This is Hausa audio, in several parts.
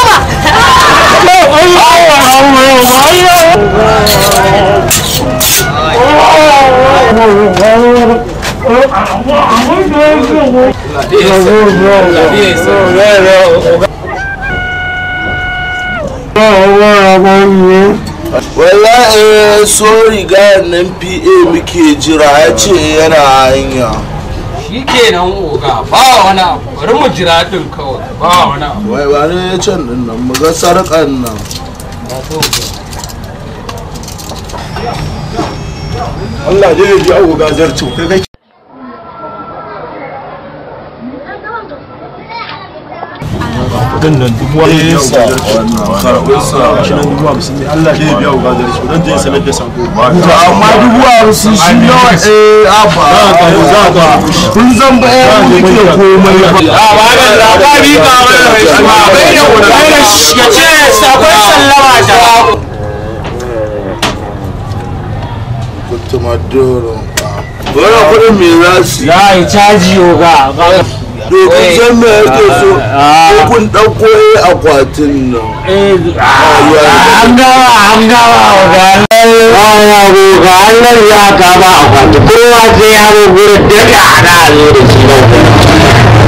wallahi so riga nan pa muke jira ya ce yana hanya shi kenan oga ba wani abu bari mu jira din kawai ba wani abu wai ba ne ya can din nan mu ga sarƙan nan Allah dai ya ji abu gazar ci kai kai kudin nan dubu wani sa karɓar sa shi nan dubu hamsin ne Allah dai ya biya wa gazar ci dan je sanar da sako to amma dubu hamsin shi nawa eh aba za ka kun zan ba ya muke komai ba a ba da labari ka mana mai shi ba bai da bai da shi ya ce sakon sallama ta kutuma doro wani kudin me za su za a yi caji oga dokun san me yake so ko kun ɗauko eh akwatin nan an gama an gama oga ya oga Allah ya kama akwati kowa sai ya zo gurin daga ana zo da shi na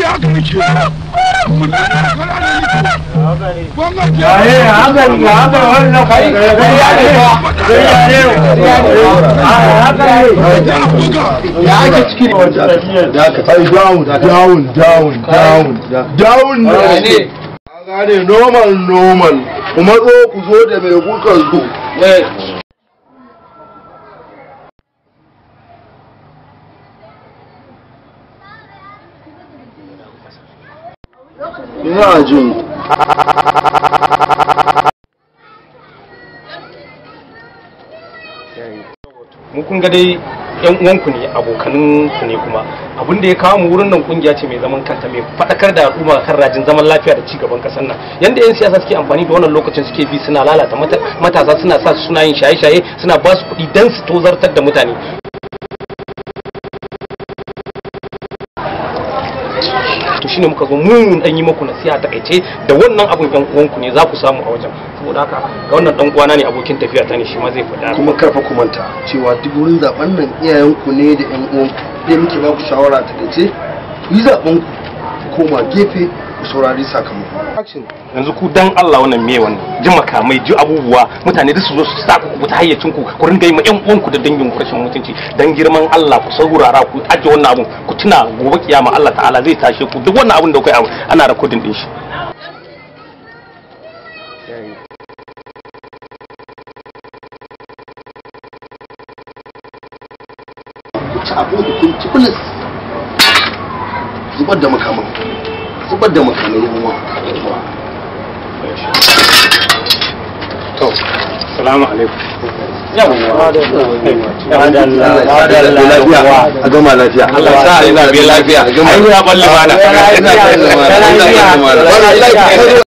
da ka tai down down down down down ne gane normal normal kuma zo ku zo da mai kuka zo ina jin mu kun ga dai yan uwanku ne abokanin ku ne kuma abin da ya kawo mu wurin nan kungiya ce mai zaman kanta mai fadakar da al'umma kan rajin zaman lafiya da cigaban kasar nan yanda yan siyasa suke amfani da wannan lokacin suke bi suna lalata mata- matasa suna sa su suna yin shaye-shaye suna ba su kuɗi dan su tozartar da mutane to shine muka zo mu mun dan yi muku nasiha ta kaice da wannan abun yan uwanku ne za ku samu a wajen saboda haka ga wannan dan uwana ne abokin tafiya ta ne shi ma zai faɗa kuma karfa ku manta cewa duk wurin zaben nan iyayenku ne da yan uwan da muke ba ku shawara ta dace ku yi zaben ku koma gefe ku saurari sakamako yanzu ku dan Allah wannan me wannan ji makamai ji abubuwa mutane duk su zo su sa ku fita hayyacin ku ku ringa yi ma ƴan uwanku da dangin ku rashin mutunci dan girman Allah ku saurara ku aje wannan abun ku tuna gobe kiyama Allah ta'ala zai tashe ku duk wannan abun da kai abu ana recording din shi ku ci abin ku kun ci bilis zubar da makaman zubar da makamai yan uwa assalamu alaikum lafiya a gama lafiya Allah ya sa ina bi lafiya ai ya balle bana lafiya